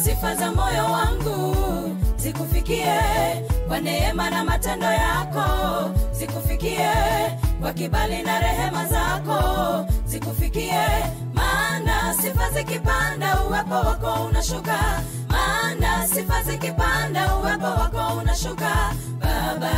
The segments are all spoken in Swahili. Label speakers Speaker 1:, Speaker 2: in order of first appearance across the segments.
Speaker 1: sifa za moyo wangu zikufikie kwa neema na matendo yako zikufikie kwa kibali na rehema zako zikufikie maana sifa zikipanda uwepo wako unashuka maana sifa zikipanda uwepo wako unashuka baba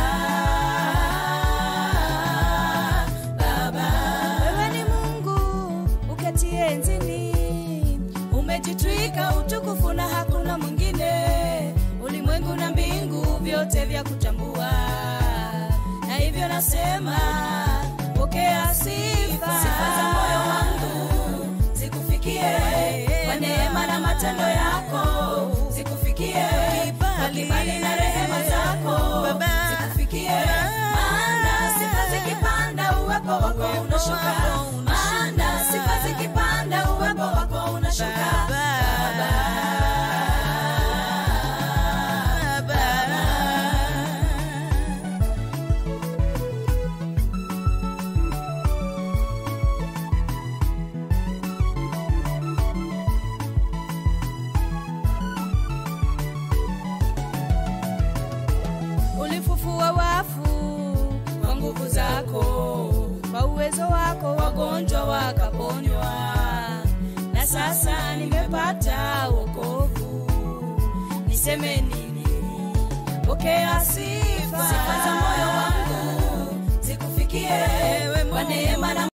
Speaker 1: baba wewe ni mungu uketie enzini umejitwika utukufu na hakuna mwingine ulimwengu na mbingu vyote vya kutambua na hivyo nasema pokea sifa sifa za moyo wangu zikufikie kwa neema na matendo yako zikufikie kwa kibali na rehema zako zikufikie maana sifa zikipanda uwepo wako unashuka maana sifa zikipanda uwepo wako unashuka baba ulifufua wafu kwa nguvu zako kwa uwezo wako wagonjwa wakaponywa na sasa nimepata wokovu niseme nini pokea sifa sifa za moyo wangu zikufikie kwa neema na